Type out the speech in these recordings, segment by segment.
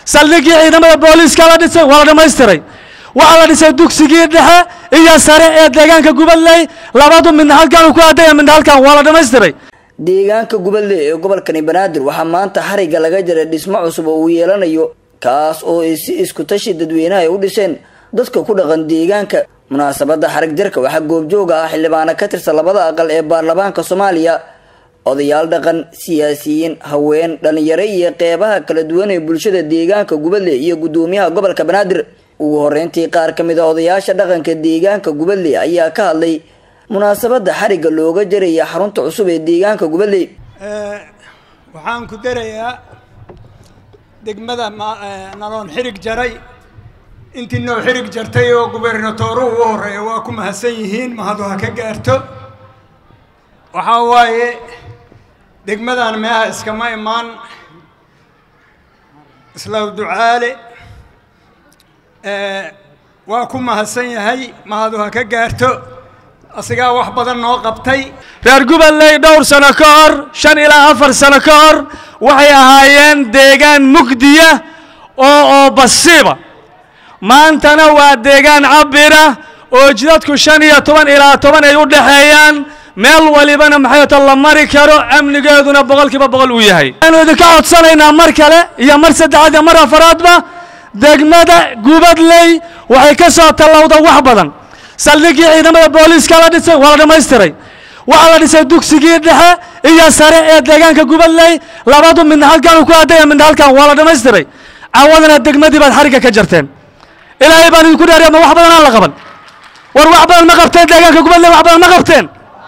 saldhiggii ciidamada booliiska la dhisay waa la dhammaystiray waxaa la dhisay dugsigii dhexe iyo sare ee deegaanka gubadley labadu midna halkan ku aadaya midna halkan waa la dhammaystiray deegaanka gubadley ee gobolkani banaadir waxaa maanta xariga laga jaray dhismo cusub oo uu yeelanayo kaas oo ay si isku tashi dadweynaha ay u dhiseen dadka ku dhaqan deegaanka munaasabada xarig jarka waxaa goobjooga ah xildhibaano ka tirsan labada aqal ee baarlamaanka soomaaliya odayaal dhaqan siyaasiyiin haween dhalinyaro iyo qeybaha kala duwan ee bulshada deegaanka gubadley iyo gudoomiyaha gobolka banaadir ugu horeyntii qaar ka mid a odayaasha dhaqanka deegaanka gubadley ayaa ka hadlay munaasabada xariga looga jaraya xarunta cusub ee deegaanka gubadley waxaan ku darayaa degmada naloon xirig jaray intii noo xirig jartay oo gubernatooruhu u horeeya waa ku mahadsan yihiin mahadu ha ka gaarto waxaa waaye degmadan meeha iskama imaan islaw ducaale waa ku mahadsan yahay mahadu ha ka gaarto asigaa wax badan noo qabtay reer gubadley dhowr sano ka hor shan ilaa afar sano ka hor waxay ahaayeen deegaan mugdiya oo oo basiiba maantana waa deegaan cabira oo jidadku shan iyo toban ilaa toban ay u dhexeeyaan meel walibana maxay ta la mari karo amnigeeduna boqolkiiba boqol uu yahay waxaanu idinka codsanaynaa mar kale iyo mar saddexaad iyo mar afaraadba degmada gubadley waxay ka soo tallowda wax badan saldhiggii ciidamada booliiska la dhisay waa la dhammaystiray waxaa la dhisay dugsigii dhexe iyo sare ee deegaanka gubadley labadu midna halkan ku aadaya midna halkan waa la dhammaystiray cawadana degmadii baad xarigga ka jarteen ilaahay baan idinku dhaariya ma wax badan aan la qaban war wax badan ma qabteen deegaanka gubadley wax badan ma qabteen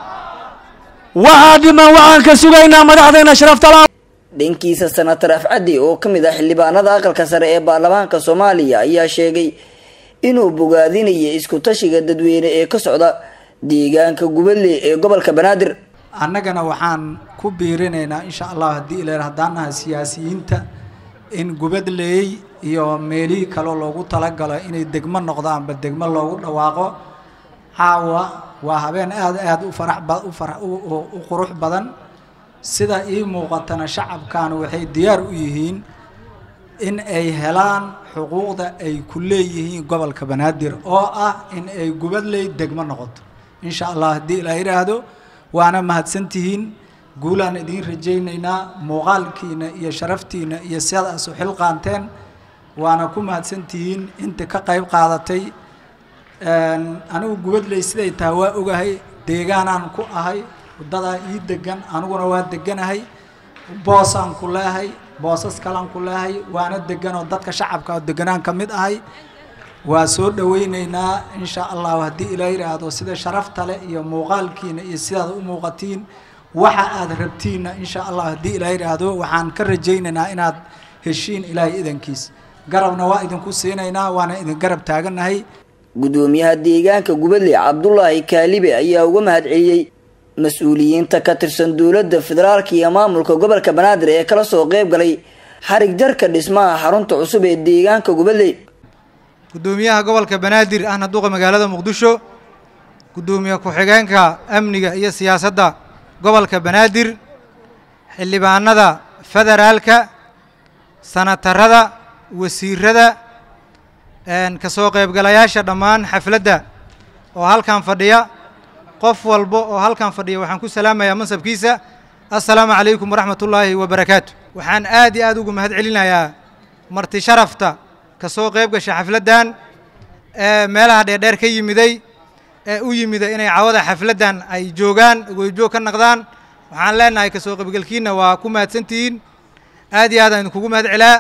waxaa dhiman waxaan ka sugaynaa madaxdayna sharaftala dhankiisa senatar afcaddi oo ka mid ah xildhibaanada aqalka sare ee baarlamaanka soomaaliya ayaa sheegay inuu bogaadinaya isku tashiga dadweyne ee ka socda deegaanka gubadley ee gobolka banaadir annagana waxaan ku biirinaynaa insha allah haddii ilan haddaan nahay siyaasiyiinta in gubadleey iyo meelihii kaleo loogu talagalo inay degmo noqdaanba degmo loogu dhawaaqo caawa waa habeen aada aada u farax ba u fara u qurux badan sida ii muuqatana shacabkaanu waxay diyaar u yihiin in ay helaan xuquuqda ay ku leeyihiin gobolka banaadir oo ah in ay gubadley degmo noqoto insha allah haddii ilaa yidhaahdo waana mahadsantihiin guulaan idiin rajaynaynaa muuqaalkiina iyo sharaftiina iyo sidaas u xilqaanteen waana ku mahadsantihiin inta ka qayb qaadatay anigu gubadley siday tahay waa ogahay deegaanaan ku ahay wadadaa ii degan aniguna waa deganahay boosaan ku leehay boosas kalaan ku leehay waana deganoo dadka shacabka oo deganaan ka mid ahay waa soo dhawaynaynaa insha allahu haddii ilaa yidhaahdo sida sharafta leh iyo muuqaalkiina iyo sidaad u muuqatiin waxa aad rabtiinna insha allah haddii ilaa yidhaahdo waxaan ka rajaynaynaa inaad heshiin ilaahay idankiis garabna waa idinku siinaynaa waana idin garab taagannahay gudoomiyaha deegaanka gubadley cabdulaahi kaalibe ayaa uga mahad celiyey mas-uuliyiinta ka tirsan dowladda federaalka iyo maamulka gobolka banaadir ee kala soo qeyb galay xarig jarka dhismaha xarunta cusub ee deegaanka gubadley gudoomiyaha gobolka banaadir ahna duqa magaalada muqdisho gudoomiye ku-xigeenka amniga iyo siyaasadda gobolka banaadir xildhibaanada federaalka sanatarada wasiirada ka soo qaybgalayaasha dhammaan xafladda oo halkan fadhiya qof walba oo halkan fadhiya waxaan ku salaamayaa mansabkiisa assalaamu calaykum waraxmat ullaahi wabarakaatu waxaan aad iyo aad ugu mahad celinayaa marti sharafta ka soo qayb gasha xafladdan ee meelaha dheerdheer ka yimiday ee u yimida inay cawada xafladdan ay joogaan goyjoog ka naqdaan waxaan leenahay ka soo qaybgalkiinna waa ku mahadsantihiin aad iyo aad aan idinkugu mahad celaa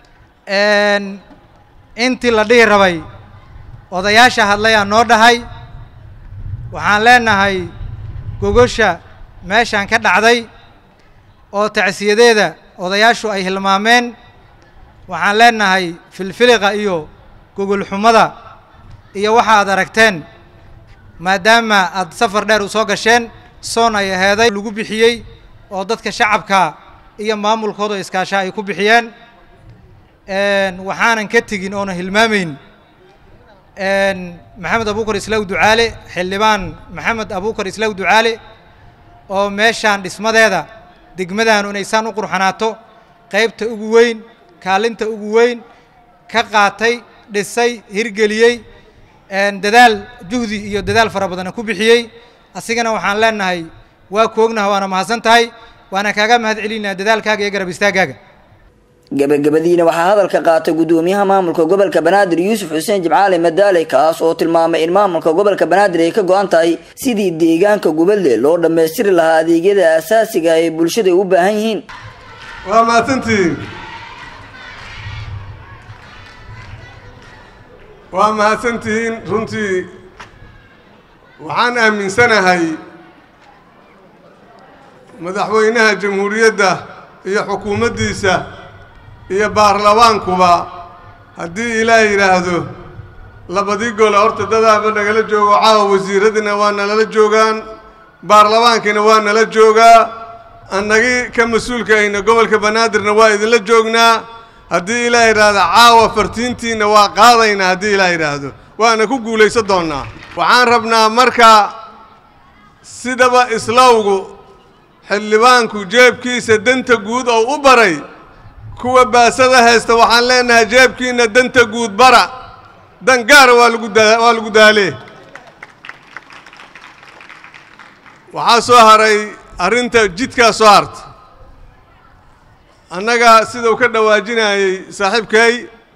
intii la dhihi rabay odayaasha hadlayaa noo dhahay waxaan leenahay gogosha meeshaan ka dhacday oo tacsiyadeeda odayaashu ay hilmaameen waxaan leenahay filfiliqa iyo gogolxumada iyo waxa aad aragteen maadaama aad safar dheer u soo gasheen soon ay aheeday lagu bixiyey oo dadka shacabka iyo maamulkooda iskaasha ay ku bixiyeen waxaanan ka tegin oona hilmaamayn maxamed abuukar islaaw ducaale xildhibaan maxamed abuukar islaaw ducaale oo meeshaan dhismadeeda degmadaanu inaysaan u qurxanaato qaybta ugu weyn kaalinta ugu weyn ka qaatay dhisay hirgeliyey dadaal juhdi iyo dadaal fara badana ku bixiyey asigana waxaan leenahay waa ku ognaha waana mahadsan tahay waana kaaga mahad celinaa dadaalkaaga iyo garab istaagaaga gabagabadiina waxaa hadalka qaatay gudoomiyaha maamulka gobolka banaadir yuusuf xuseen jimcaali madaale kaas oo tilmaamay in maamulka gobolka banaadir ay ka go-an tahay sidii deegaanka gubadle loo dhammaystiri lahaa adeegyada asaasiga ay bulshada u baahan yihiin waa mahadsantihiin waa mahadsantihiin runtii waxaan aaminsanahay madaxweynaha jamhuuriyadda iyo xukuumaddiisa iyo baarlamaankuba haddii ilaah yidhaahdo labadii gole horta dadaaba nagala joogo caawa wasiiradiina waa nalala joogaan baarlamaankiina waa nala joogaa annagii ka mas-uulka ayna gobolka banaadirna waa idinla joognaa haddii ilaah yidhaahdo caawa fartiintiinna waa qaadaynaa haddii ilaah yidhaahdo waana ku guulaysan doonnaa waxaan rabnaa marka sidaba islowgu xildhibaanku jeebkiisa danta guud oo u baray kuwa baasada haysta waxaan leenahay jeebkiina danta guud bara dan gaara waa lagu daa waa lagu daalee waxaa soo haray arrinta jidkaa soo harta annaga sidau ka dhawaajinayey saaxiibkay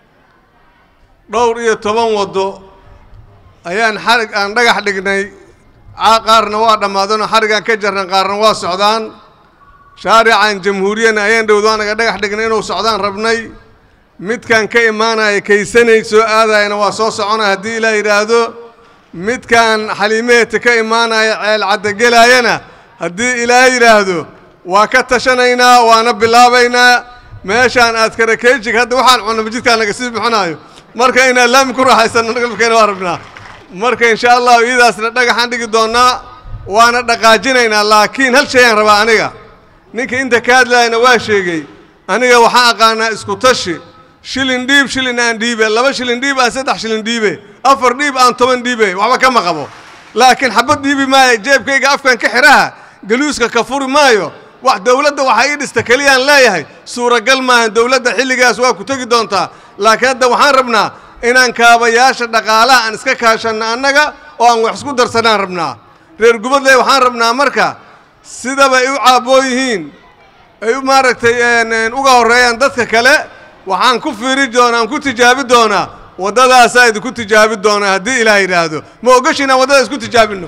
dhowr iyo toban waddo ayaan xarig aan dhagax dhignay qaarna waa dhammaadanoo xarigaan ka jarnan qaarna waa socdaan shaarican jamhuuriyana ayaan dhowdo anaga dhagax dhignay inuu socdaan rabnay midkan ka imaanaya kaysanay soo aadayana waa soo socona haddii ilaa yidhaahdo midkan xaliimeeta ka imaanaya ceel caddagelaayana haddii ilaa yidhaahdo waa ka tashanaynaa waana bilaabaynaa meeshaan aad karakeejig hadda waxaan cunaba jidkaan naga sii bixinaayo marka inaan laami ku raaxaysanno galabkeena waa rabnaa marka insha allahu iyadaasna dhagaxaan dhigi doonnaa waana dhaqaajinaynaa laakiin hal shayaan rabaa aniga ninka inta ka hadlaayana waa sheegay aniga waxaan aqaanaa isku tashi shilin dhiib shilin aan dhiibe laba shilin dhiib aan saddex shilin dhiibe afar dhiib aan toban dhiibe waxba kama qabo laakiin xabad dhiibi maayo jeebkayga afkan ka xidhaha galuuska ka furi maayo wax dowladda waxaa ii dhista keliyaan leeyahay suuragal maahan dowladda xilligaas waa ku tegi doontaa laakiin hadda waxaan rabnaa inaan kaabayaasha dhaqaalaha aan iska kaashanno annaga oo aan wax isku darsanaan rabnaa reer gubadley waxaan rabnaa marka sidaba ay u caabboon yihiin ay u maaragtay uga horreeyaan dadka kale waxaan ku fiiri doonaa aan ku tijaabi doonaa waddadaasaa idinku tijaabi doonaa haddii ilaah yidhaahdo ma ogashin aan waddada isku tijaabinno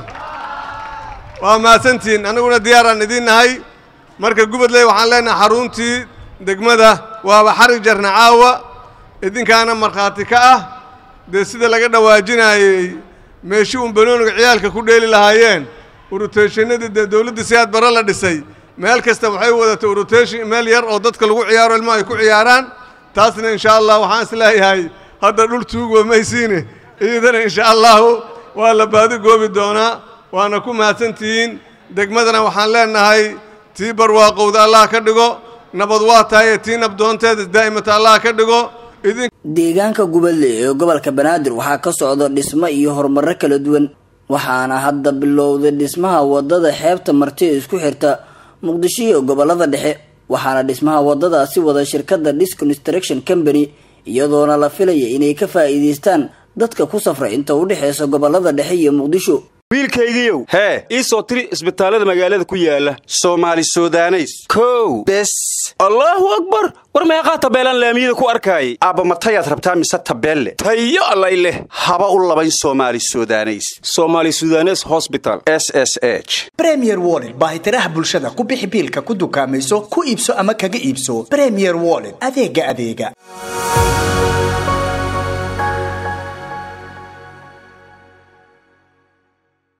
waa mahadsantihiin annaguna diyaaraan idiin nahay marka gubadley waxaan leenahay xaruntii degmada waaba xarig jarna caawa idinkaana markhaati ka ah dee sida laga dhawaajinaayey meeshii uun banooniga ciyaalka ku dheeli lahaayeen uruteeshinadii dee dowladda siyaad bare la dhisay meel kasta waxay wadatay uruteeshin meel yar oo dadka lagu ciyaaro ilmo ay ku ciyaaraan taasna insha allah waxaan is leeyahay hadda dhul tuugwa maysiine iyadana insha allahu waa la baadi goobi doonaa waana ku mahadsantihiin degmadana waxaan leenahay tii barwaaqowda allah ka dhigo nabad waa tahay tii nabdoonteeda daa'imata allah ka dhigo idin deegaanka gubadle ee gobolka banaadir waxaa ka socda dhismo iyo horumarro kala duwan waxaana hadda bilowday dhismaha wadada xeebta marti ee isku xirta muqdisho iyo gobolada dhexe waxaana dhismaha wadadaasi wada shirkadda dis construction company iyadoona la filaya inay ka faa'iidaystaan dadka ku safra inta u dhexeysa gobolada dhexe iyo muqdisho wiilkaygiiow hee ii soo tiri isbitaallada magaalada ku yaala soomaali sudaneys kow bes allaahu akbar war meeqaa tabeelaan laamiyada ku arkaayay aabba matayaad rabtaa mise tabeelle tayo allay leh haba u labayn soomaali sudaneys soomaali sudanes hosbital s s h bremier wollet baahitiraha bulshada ku bixi biilka ku dukaamayso ku iibso ama kaga iibso bremier wollet adeega adeega